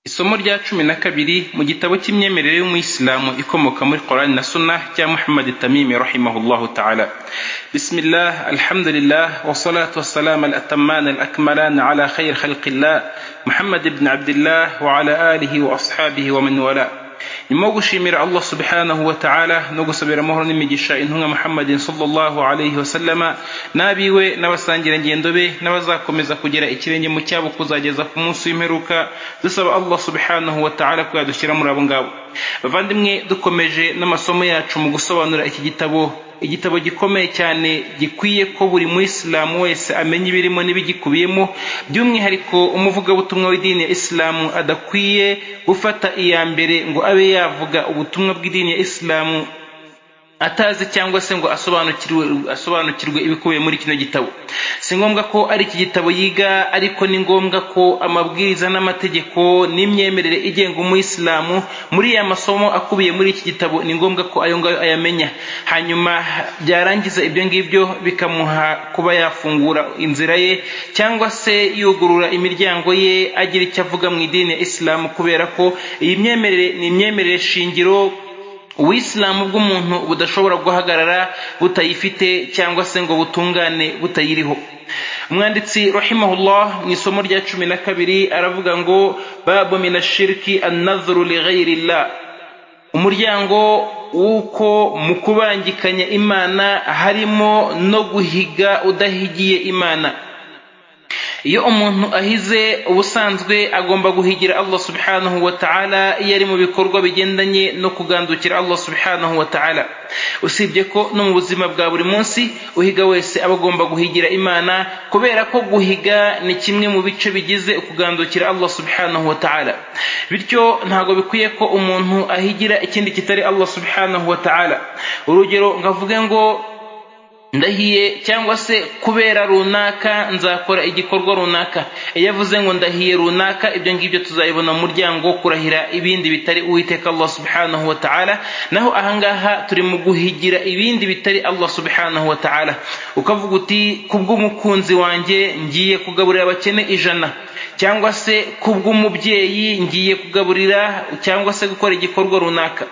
Isomo rya cumi na kabiri mu gitabo cy'imyemerere y'Umuyisilamu ikomoka muri Quran na Sunnah cya Muhammad Tamim rahimahullahu ta'ala. Bismillah, alhamdulillah, wa salatu wa salam al-atamman al-akmalan ala khair khalqillah, Muhammad ibn Abdullah wa ala alihi wa ashabihi wa man wala. nyuma yo gushimira allah subhanahu wa ta'ala no gusabira amahoro n'imigisha intumwa muhammadin sallallahu alayhi wa sallama n'abiwe n'abasangira ngendo be n'abazakomeza kugera ikirenge mu cyabo kuzageza ku munsi w'imperuka dusaba allah subhanahu wa ta'ala ko yadushyira muri abo ngabo bavandimwe dukomeje n'amasomo yacu mu gusobanura iki gitabo igitabo gikomeye cyane gikwiye ko buri muyisilamu wese amenya ibirimo n'ibigikubiyemo by'umwihariko umuvugabutumwa w'idini ya isilamu adakwiye gufata iya mbere ngo abe yavuga ubutumwa bw'idini ya isilamu atazi cyangwa se ngo asobanukirwe asobanukirwe ibikubiye muri kino gitabo si ngombwa ko ari iki gitabo yiga ariko ni ngombwa ko amabwiriza n'amategeko n'imyemerere igenga umuyisilamu muri ya masomo akubiye muri iki gitabo ni ngombwa ko ayo ngayo ayamenya hanyuma byarangiza ibyo ngibyo bikamuha kuba yafungura inzira ye cyangwa se yugurura imiryango ye agira icyo avuga mu idini ya isilamu kubera ko iyi myemerere ni imyemerere shingiro ubuyisilamu bw'umuntu budashobora guhagarara butayifite cyangwa se ngo butungane butayiriho umwanditsi rahimahullah mu isomo rya cumi na kabiri aravuga ngo babu minashiriki annadhuru lighairillah umuryango w'uko mu kubangikanya imana harimo no guhiga udahigiye imana iyo umuntu ahize ubusanzwe agomba guhigira allah subhanahu wa ta'ala iyo ari mu bikorwa bigendanye no kugandukira allah subhanahu wa ta'ala usibye ko no mu buzima bwa buri munsi uhiga wese aba agomba guhigira imana kubera ko guhiga ni kimwe mu bice bigize ukugandukira allah subhanahu wa ta'ala bityo ntabwo bikwiye ko umuntu ahigira ikindi kitari allah subhanahu wa ta'ala urugero ngavuge ngo ndahiye cyangwa se kubera runaka nzakora igikorwa runaka iyo avuze ngo ndahiye runaka ibyo ngibyo tuzabibona mu muryango wo kurahira ibindi bitari uwiteka allah subhanahu wa ta'ala naho ahangaha turi mu guhigira ibindi bitari allah subhanahu wa ta'ala ukavuga uti kubw'umukunzi wanjye ngiye kugaburira abakene ijana cyangwa se kubw'umubyeyi ngiye kugaburira cyangwa se gukora igikorwa runaka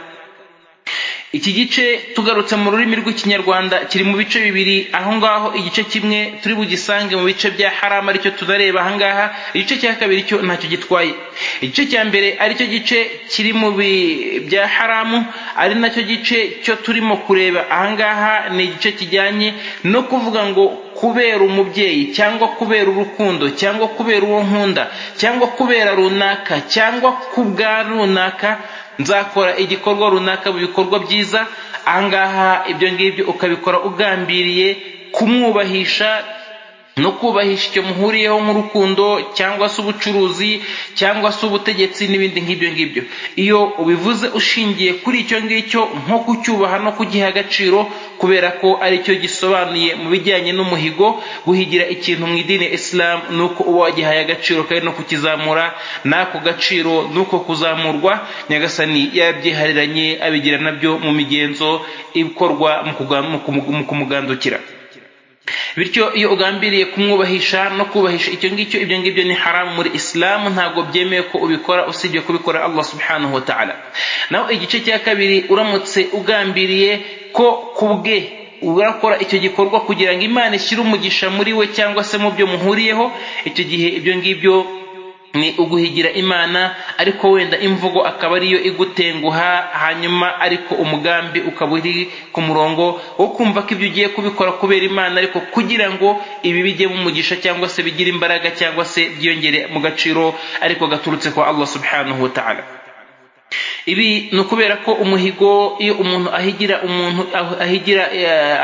iki gice tugarutse mu rurimi rw'ikinyarwanda kiri mu bice bibiri aho ngaho igice kimwe turi bugisange mu bice bya harama aricyo tunareba ahangaha igice cya kabiri cyo ntacyo gitwaye igice cya mbere aricyo gice kiri mu bya haramu ari nacyo gice cyo turimo kureba ahangaha ni igice kijyanye no kuvuga ngo kubera umubyeyi cyangwa kubera urukundo cyangwa kubera uwo nkunda cyangwa kubera runaka cyangwa kubwa runaka nzakora igikorwa runaka mu bikorwa byiza ahangaha ibyo ngibyo ukabikora ugambiriye kumwubahisha no kubahisha icyo muhuriyeho nk'urukundo cyangwa se ubucuruzi cyangwa se ubutegetsi n'ibindi nk'ibyo ngibyo iyo ubivuze ushingiye kuri icyo ngicyo nko kucyubaha no kugiha agaciro kubera ko aricyo gisobanuye mu bijyanye n'umuhigo guhigira ikintu mu idini ya isilamu ni uko uba wagihaye agaciro kandi no kukizamura n'ako gaciro n'uko kuzamurwa nyagasani yabyihariranye abigira nabyo mu migenzo ikorwa mu kumugandukira bityo iyo ugambiriye kumwubahisha no kubahisha icyo ngicyo ibyo ngibyo ni haramu muri isilamu ntabwo byemewe ko ubikora usibye kubikora allah subhanahu wa ta'ala naho igice cya kabiri uramutse ugambiriye ko kubwe urakora icyo gikorwa kugira ngo imana ishyire umugisha muri we cyangwa se mu byo muhuriyeho icyo gihe ibyo ngibyo ni uguhigira imana ariko wenda imvugo akaba ariyo igutenguha hanyuma ariko umugambi ukaba uri ku murongo wo kumva ko ibyo ugiye kubikora kubera imana ariko kugira ngo ibi bijye mu mugisha cyangwa se bigire imbaraga cyangwa se byiyongere mu gaciro ariko gaturutse kwa allah subhanahu wa ta'ala ibi ni ukubera ko umuhigo iyo umuntu ahigira umuntu ahigira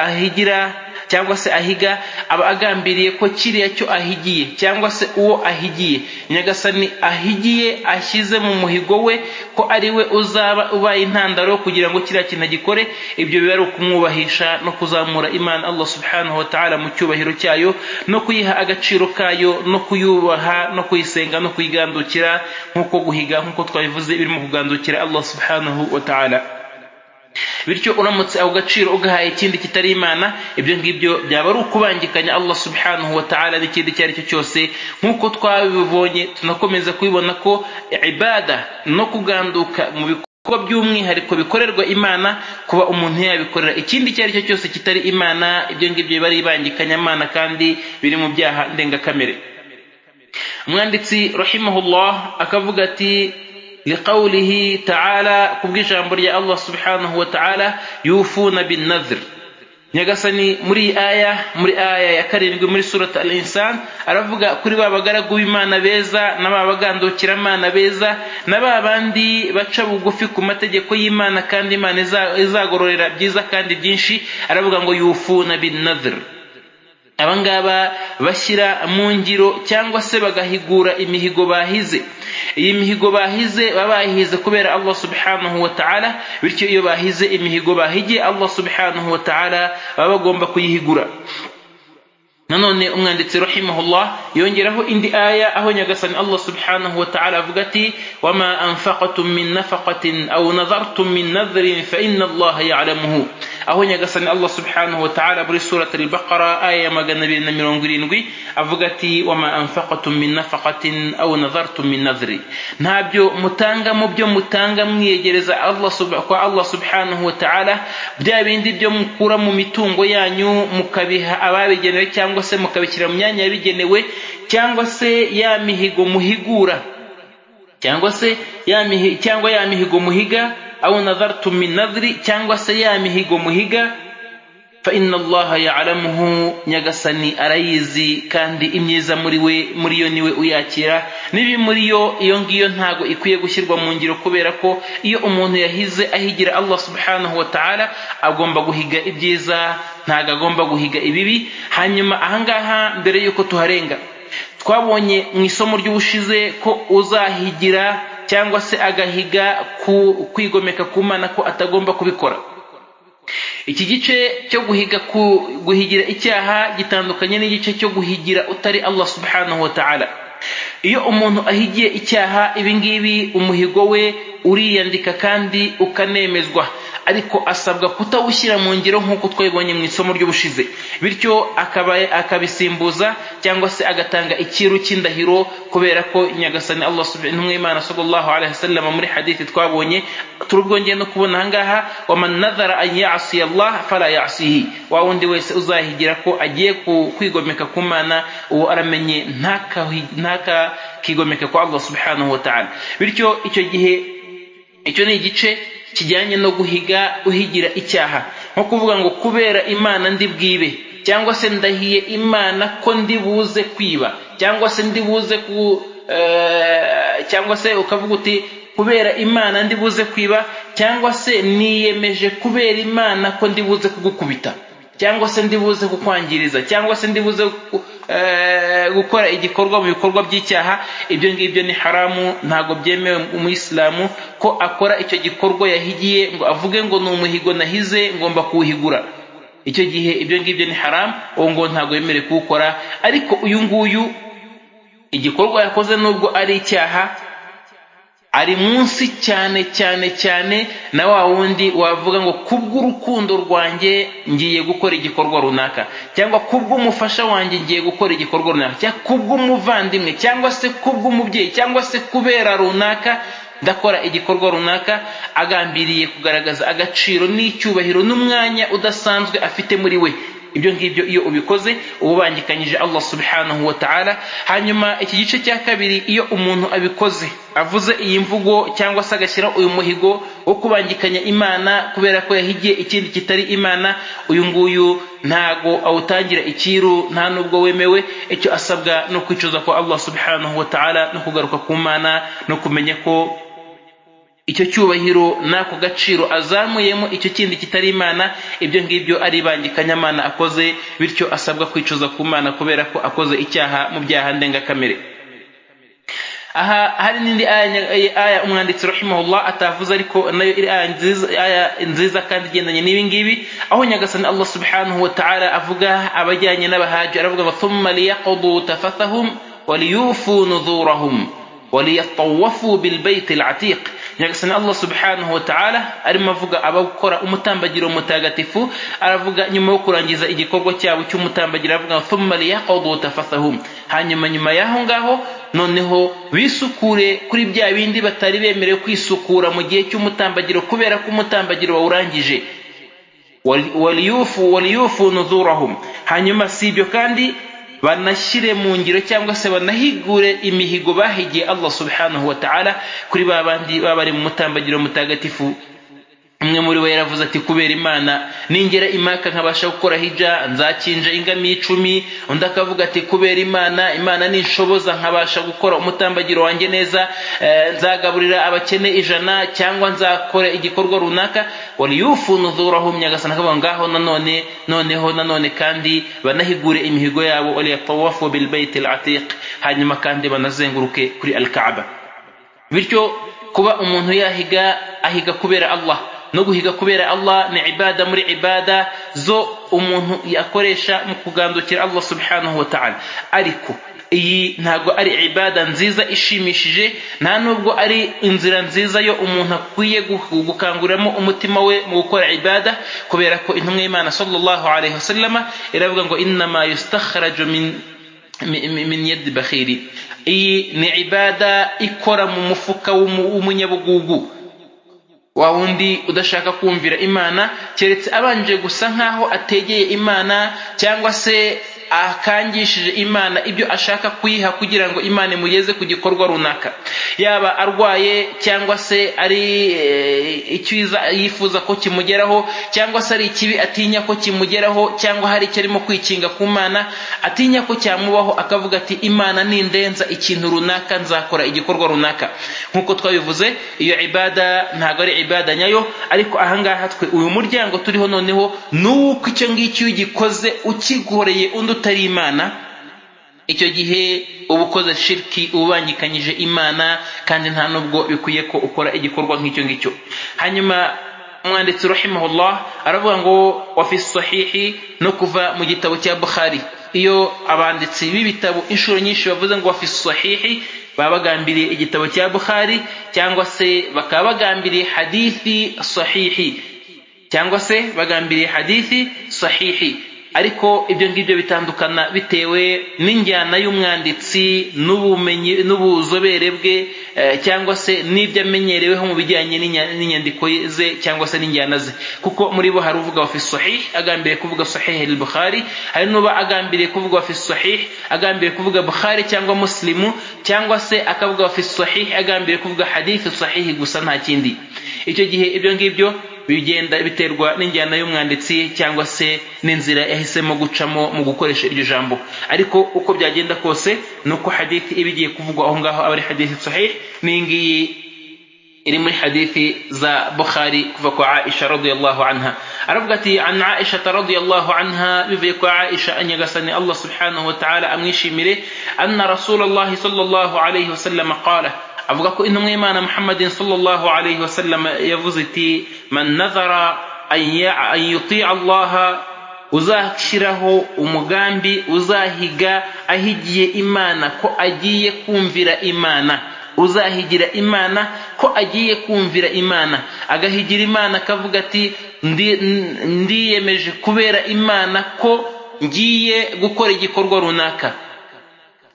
ahigira cyangwa se ahiga aba agambiriye ko kiriya cyo ahigiye cyangwa se uwo ahigiye nyagasani ahigiye ashyize mu muhigo we ko ari we uzaba ubaye intandaro kugira ngo kiriya kintu agikore ibyo biba ari ukumwubahisha no kuzamura imana allah subhanahu wa ta'ala mu cyubahiro cyayo no kuyiha agaciro kayo no kuyubaha no kuyisenga no kuyigandukira nk'uko guhiga nk'uko twabivuze birimo kugandukira allah subhanahu wa ta'ala bityo uramutse ako gaciro ugahaye ikindi kitari imana ibyo ngibyo byaba ari ukubangikanya allah subhanahu wa ta'ala n'ikindi icyo ari cyo cyose nk'uko twabibonye tunakomeza kubibona ko ibada no kuganduka mu bikorwa by'umwihariko bikorerwa imana kuba umuntu yabikorera ikindi icyo ari cyo cyose kitari imana ibyo ngibyo biba ari ibangikanyamana kandi biri mu byaha ndengakamere umwanditsi rahimahullah akavuga ati لقوله تعالى kubwi ijambo rya Allah subhanahu wa ta'ala yufuna bin nadhr nyagasani muri aya muri aya ya karindwi muri surat al-insan aravuga kuri ba bagaragu b'imana beza n'ababagandukira imana beza na ba bandi baca bugufi ku mategeko y'imana kandi imana izagororera byiza kandi byinshi aravuga ngo yufuna bin nadhr abangaba bashyira mu ngiro cyangwa se bagahigura imihigo bahize iyi mihigo bahize baba bayihize kubera allah subhanahu wa ta'ala bityo iyo bahize imihigo bahige allah subhanahu wa ta'ala baba bagomba kuyihigura nanone umwanditsi rahimahullah yongeraho indi aya aho nyagasani allah subhanahu wa ta'ala avuga ati wama anfaqatum min nafaqatin aw nadhartum min nadhrin fa inna allaha ya'lamuhu aho nyagasani allah subhanahu wa ta'ala muri surat al-baqara aya ya magana abiri na mirongo irindwi avuga ati wama anfaqatum min nafaqatin aw nadhartum min nadhri ntabyo mutanga mu byo mutanga mwiyegereza allah kwa allah subhanahu wa ta'ala bya bindi byo mukura mu mitungo yanyu mukabiha ababigenewe cyangwa se mukabishyira mu myanya yabigenewe cyangwa se ya mihigo muhigura cyangwa se ya mihi cyangwa ya mihigo muhiga au nadhartum min nadhri cyangwa se ya mihigo muhiga fa inna allaha ya'lamuhu nyagasani arayizi kandi imyiza muri we muri yo niwe uyakira nibi muri yo iyo ngiyo ntago ikwiye gushyirwa mu ngiro kubera ko iyo umuntu yahize ahigira allah subhanahu wa ta'ala agomba guhiga ibyiza ntago agomba guhiga ibibi hanyuma ahangaha mbere yuko tuharenga twabonye mu isomo ry'ubushize ko uzahigira cyangwa se agahiga ku kwigomeka ku mana ko atagomba kubikora iki gice cyo guhiga ku guhigira icyaha gitandukanye n'igice cyo guhigira utari allah subhanahu wa ta'ala iyo umuntu ahigiye icyaha ibingibi umuhigo we uriyandika kandi ukanemezwa ariko asabwa kutawushyira mu ngiro nk'uko twabibonye mu isomo ry'ubushize bityo akaba akabisimbuza cyangwa se agatanga ikiru cy'indahiro kubera ko nyagasani allah subhanahu imana sallallahu alaihi wasallam muri hadithi twabonye turubwongeye no kubona ahangaha wa man nadhara an ya'siya allah fala ya'sihi wa wundi wese uzahigira ko agiye kwigomeka ku mana uwo aramenye ntaka ntaka kigomeka ku allah subhanahu wa ta'ala bityo icyo gihe icyo ni igice kijyanye no guhiga uhigira icyaha nko kuvuga ngo kubera imana ndi bwibe cyangwa se ndahiye imana ko ndi buze kwiba cyangwa se ndi buze ku cyangwa se ukavuga uti kubera imana ndi buze kwiba cyangwa se niyemeje kubera imana ko ndi buze kugukubita cyangwa se ndi buze kukwangiriza cyangwa se ndi buze gukora igikorwa mu bikorwa by'icyaha ibyo ngibyo ni haramu ntabwo byemewe umuyisilamu ko akora icyo gikorwa yahigiye ngo avuge ngo ni umuhigo nahize ngomba kuwuhigura icyo gihe ibyo ngibyo ni haramu uwo ngo ntabwo yemerewe kuwukora ariko uyu nguyu igikorwa yakoze nubwo ari icyaha ari munsi cyane cyane cyane na wa wundi wavuga ngo kubw'urukundo rwanjye ngiye gukora igikorwa runaka cyangwa kubw'umufasha wanjye ngiye gukora igikorwa runaka cyangwa kubw'umuvandimwe cyangwa se kubw'umubyeyi cyangwa se kubera runaka ndakora igikorwa runaka agambiriye kugaragaza agaciro n'icyubahiro n'umwanya udasanzwe afite muri we ibyo ngibyo iyo ubikoze uba ubangikanyije allah subhanahu wa ta'ala hanyuma iki gice cya kabiri iyo umuntu abikoze avuze iyi mvugo cyangwa se agashyira uyu muhigo wo kubangikanya imana kubera ko yahigiye ikindi kitari imana uyu nguyu ntago awutangira ikiru nta nubwo wemewe icyo asabwa no kwicuza kwa allah subhanahu wa ta'ala no kugaruka ku mana no kumenya ko icyo cyubahiro n'ako gaciro azamuyemo icyo kindi kitari imana ibyo ngibyo ari ibangikanyamana akoze bityo asabwa kwicuza ku mana kubera ko akoze icyaha mu byaha ndengakamere aha hari n'indi aya umwanditsi rahimahullah atavuze ariko nayo iri aya nziza kandi igendanye n'ibi ngibi aho nyagasani allah subhanahu wa ta'ala avuga abajyanye n'abahaji aravuga ngo thumma liyaqudu tafathahum waliyufu nuzurahum وليطوفوا بالبيت العتيق nyagasani allah subhanahu wa ta'ala arimo avuga abakora umutambagiro mutagatifu aravuga nyuma yo kurangiza igikorwa cyabo cy'umutambagiro aravuga thumma liyaqdu tafathahum hanyuma nyuma y'aho ngaho noneho bisukure kuri bya bindi batari bemerewe kwisukura mu gihe cy'umutambagiro kubera ko umutambagiro wawurangije waliyufu waliyufu nuzurahum hanyuma si ibyo kandi banashyire mu ngiro cyangwa se banahigure imihigo bahigiye allah subhanahu wa ta'ala kuri ba bandi baba bari mu mutambagiro mutagatifu umwe muri bo yaravuze ati kubera imana ningera imaka nkabasha gukora hija nzakinja ingamiya icumi undi akavuga ati kubera imana imana ninshoboza nkabasha gukora umutambagiro wanjye neza nzagaburira abakene ijana cyangwa nzakore igikorwa runaka waliyufu nuzurahu nyagasana akavuga ngaho nanone noneho nanone kandi banahigure imihigo yabo waliyatawafu bilbaiti alatiq hanyuma kandi banazenguruke kuri alkaaba bityo kuba umuntu yahiga ahiga kubera allah no guhiga kubera allah ni ibada muri ibada zo umuntu akoresha mu kugandukira allah subhanahu wa ta'ala ariko iyi ntago ari ibada nziza ishimishije nta nubwo ari inzira nziza yo umuntu akwiye gukanguriramo umutima we mu gukora ibada kubera ko intumwa y'imana sallallahu alaihi wasallama iravuga ngo innama yustakhraju min min yadi bakhiri iyi ni ibada ikora mu mufuka w'umunyabugugu wa wundi udashaka kumvira imana keretse abanje gusa nk'aho ategeye imana cyangwa se akangishije imana ibyo ashaka kuyiha kugira ngo imana imugeze ku gikorwa runaka yaba arwaye cyangwa se ari icyiza yifuza ko kimugeraho cyangwa se ari ikibi atinya ko kimugeraho cyangwa hari icyo arimo kwikinga ku mana atinya ko cyamubaho akavuga ati imana nindenza ikintu runaka nzakora igikorwa runaka nk'uko twabivuze iyo ibada ntabwo ari ibada nyayo ariko ahangaha twe uyu muryango turiho noneho n'uko icyo ngicyo iyo ugikoze ukigoreye undi utari imana icyo gihe uba ukoze shiriki ubangikanyije imana kandi nta nubwo bikwiye ko ukora igikorwa nk'icyo ngicyo hanyuma umwanditsi rahimahullah aravuga ngo wafi sahihi no kuva mu gitabo cya bukhari iyo abanditsi b'ibitabo inshuro nyinshi bavuze ngo wafi sahihi baba bagambiriye igitabo cya bukhari cyangwa se bakaba bagambiriye hadithi sahihi cyangwa se bagambiriye hadithi sahihi ariko ibyo ngibyo bitandukana bitewe n'injyana y'umwanditsi n'ubumenyi n'ubuzobere bwe cyangwa se n'ibyo amenyereweho mu bijyanye n'inyandiko ze cyangwa se n'injyana ze kuko muri bo hari uvuga wafi sahih agambiriye kuvuga sahih al-bukhari hari n'uba agambiriye kuvuga wafi sahih agambiriye kuvuga bukhari cyangwa muslimu cyangwa se akavuga wafi sahih agambiriye kuvuga hadith sahih gusa nta kindi icyo gihe ibyo ngibyo bigenda biterwa n'injyana y'umwanditsi cyangwa se n'inzira yahisemo gucamo mu gukoresha iryo jambo ariko uko byagenda kose ni uko hadithi iba igiye kuvugwa aho ngaho aba ari hadithi sahih n'iyi ngiyi iri muri hadithi za bukhari kuva kwa aisha radiyallahu anha aravuga ati an aisha radiyallahu anha bivuye kwa aisha anyagasani allah subhanahu wa ta'ala amwishimire anna rasulallahi sallallahu alayhi wasallam qala avuga ko intumwa y'imana muhammadin sallallahu alayhi wasallam yavuze iti man nazara an yutia allaha uzashyiraho umugambi uzahiga ahigiye imana ko agiye kumvira imana uzahigira imana ko agiye kumvira imana agahigira imana akavuga ati ndiyemeje kubera imana ko ngiye gukora igikorwa runaka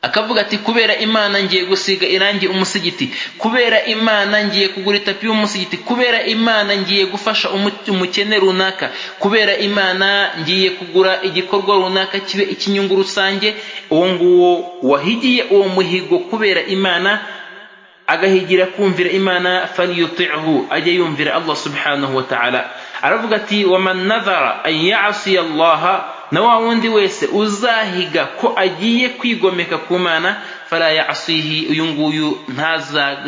akavuga ati kubera imana ngiye gusiga irangi umusigiti kubera imana ngiye kugura itapi y'umusigiti kubera imana ngiye gufasha umukene runaka kubera imana ngiye kugura igikorwa runaka kibe ikinyungu rusange uwo nguwo wahigiye uwo muhigo kubera imana agahigira kumvira imana faliyutihu ajye yumvira allah subhanahu wa ta'ala aravuga ati waman nadhara an yasiya allaha na wa wundi wese uzahiga ko agiye kwigomeka ku mana fala yasihi uyu nguyu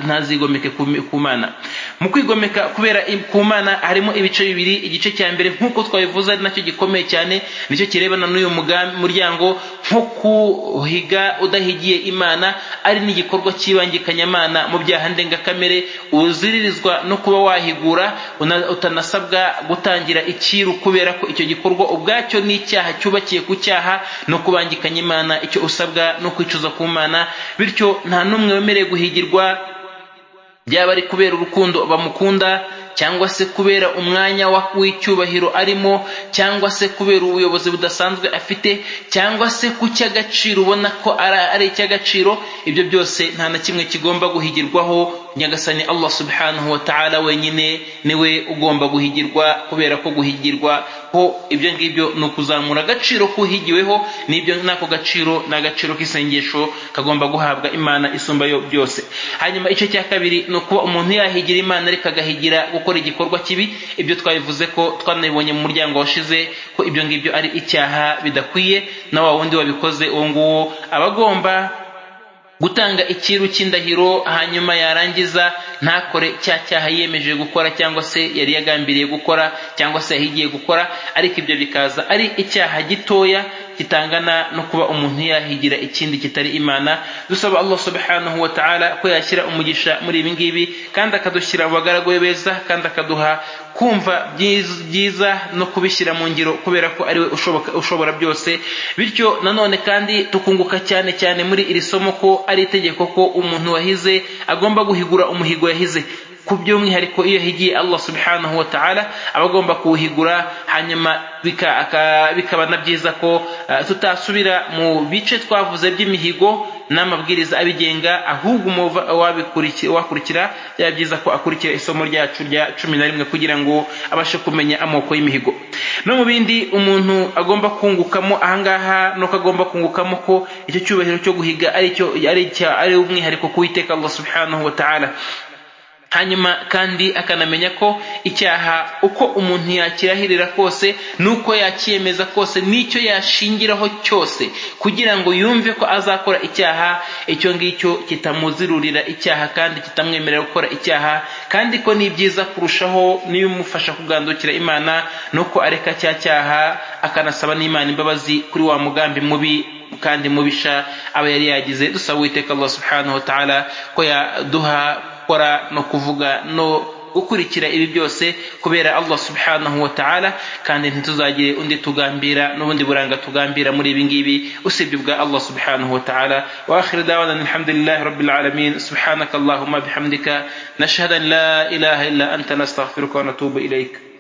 ntazigomeke ku mana mu kwigomeka kubera ku mana harimo ibice bibiri igice cya mbere nk'uko twabivuze ari nacyo gikomeye cyane nicyo kirebana n'uyu muryango nko kuhiga udahigiye imana ari n'igikorwa cy'ibangikanyamana mu byaha ndengakamere uziririzwa no kuba wahigura utanasabwa gutangira ikiru kubera ko icyo gikorwa ubwacyo ni icyaha cyubakiye ku cyaha no kubangikanya imana icyo usabwa no kwicuza ku mana bityo nta n'umwe wemerewe guhigirwa byaba ari kubera urukundo bamukunda cyangwa se kubera umwanya w'icyubahiro arimo cyangwa se kubera ubuyobozi budasanzwe afite cyangwa se ku cy'agaciro ubona ko ari icy'agaciro ibyo byose nta na kimwe kigomba guhigirwaho nyagasani allah subhanahu wa ta'ala wenyine niwe ugomba guhigirwa kubera ko guhigirwa ho ibyo ngibyo ni ukuzamura agaciro k'uhigiweho n'ibyo n'ako gaciro ni agaciro k'isengesho kagomba guhabwa imana isumba yo byose hanyuma igice cya kabiri ni ukuba umuntu yahigira imana ariko agahigira gukora igikorwa kibi ibyo twabivuze ko twanabibonye mu muryango washize ko ibyo ngibyo ari icyaha bidakwiye na wa wundi wabikoze uwo nguwo aba agomba gutanga ikiru cy'indahiro hanyuma yarangiza ntakore cya cyaha yiyemeje gukora cyangwa se yari yagambiriye gukora cyangwa se yahigiye gukora ariko ibyo bikaza ari icyaha gitoya kitangana no kuba umuntu yahigira ikindi kitari imana dusaba allah subhanahu wa ta'ala ko yashyira umugisha muri ibi ngibi kandi akadushyira mu bagaragu be beza kandi akaduha kumva byiza no kubishyira mu ngiro kubera ko ariwe ushobora byose bityo nanone kandi tukunguka cyane cyane muri iri somo ko ari itegeko ko umuntu wahize agomba guhigura umuhigo yahize ku by'umwihariko iyo yahigiye allah subhanahu wa ta'ala aba agomba kuwuhigura hanyuma bikaba na byiza ko tutasubira mu bice twavuze by'imihigo n'amabwiriza abigenga ahubwo wakurikira byaba byiza ko akurikira isomo ryacu rya cumi na rimwe kugira ngo abashe kumenya amoko y'imihigo no mu bindi umuntu agomba kungukamo ahangaha nuko agomba kungukamo ko icyo cyubahiro cyo guhiga ari umwihariko k'uwiteka allah subhanahu wa ta'ala hanyuma kandi akanamenya ko icyaha uko umuntu yakirahirira kose n'uko yakiyemeza kose n'icyo yashingiraho cyose kugira ngo yumve ko azakora icyaha icyo ngicyo kitamuzirurira icyaha kandi kitamwemerera gukora icyaha kandi ko ni byiza kurushaho n'ibimufasha kugandukira imana nuko areka cya cyaha akanasaba n'imana imbabazi kuri wa mugambi mubi kandi mubisha aba yari yagize dusaba uwiteka allah subhanahu wa ta'ala ko yaduha gukora no kuvuga no gukurikira ibi byose kubera allah subhanahu wa ta'ala kandi ntituzagire undi tugambira n'ubundi buranga tugambira muri ibi ngibi usibye ubwa allah subhanahu wa ta'ala wa akhir dawana alhamdulillahi rabbil alamin subhanaka allahumma bihamdika nashhadu an la ilaha illa anta nastaghfiruka wa natubu ilayka